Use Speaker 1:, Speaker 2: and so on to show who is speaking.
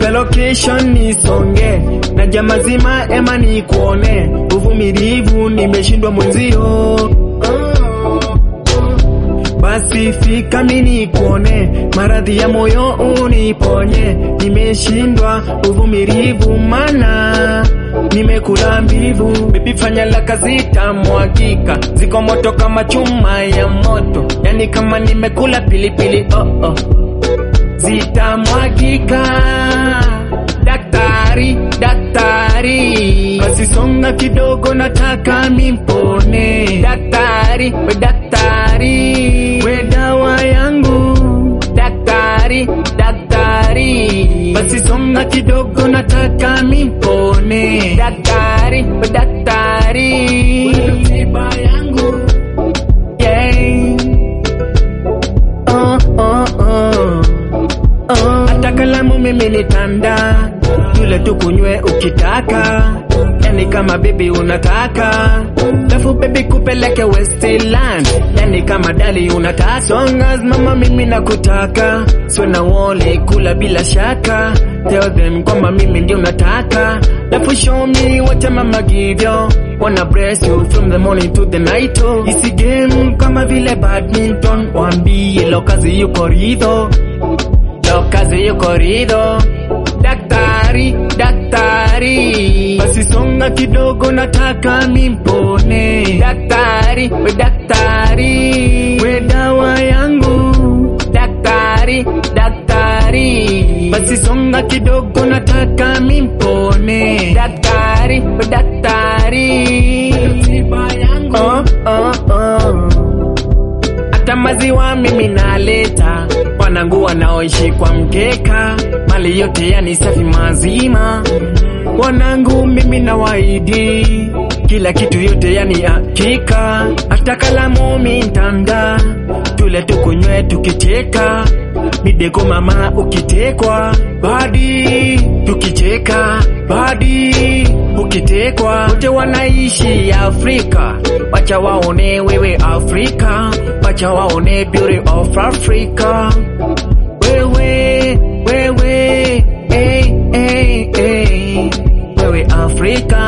Speaker 1: nipe location nisonge na jama zima ema nikuone uvumilivu nimeshindwa mwenzio basi fika mi nikuone maradhi ya moyo uniponye nimeshindwa uvumilivu mana nimekula mbivu bebi fanya la kazi tamwagika ziko moto kama chuma ya moto yani kama nimekula pilipili oh oh zitamwagika daktari daktari basi songa kidogo nataka mimpone daktari we daktari we dawa yangu daktari daktari basi songa kidogo nataka mimpone daktari we daktari we tiba yangu yeah. oh, oh, oh. Oh, hata kalamu mimi nitanda yule tukunywe ukitaka yani kama bibi unataka lafu bibi kupeleke Westland yani kama dali unataka songas mama mimi nakutaka sio na wole kula bila shaka tell them kwamba mimi ndio nataka lafu show me what mama give you wanna bless you from the morning to the night oh. isi game kama vile badminton wambie lo kazi yuko ridho lo kazi yuko ridho daktari daktari basi songa kidogo nataka mimpone daktari we daktari we dawa yangu daktari daktari basi songa kidogo nataka mimpone daktari we daktari tiba yangu oh, oh, oh hata maziwa mimi naleta wanangu wanaoishi kwa mkeka mali yote yani safi mazima wanangu mimi na waidi kila kitu yote yani hakika hata kalamu mintanda tule tukunywe tukicheka midego mama ukitekwa badi tukicheka badi ukitekwa wote wanaishi Afrika wacha waone wewe Afrika wacha waone beauty of Africa wewe wewe hey, hey, hey. wewe Afrika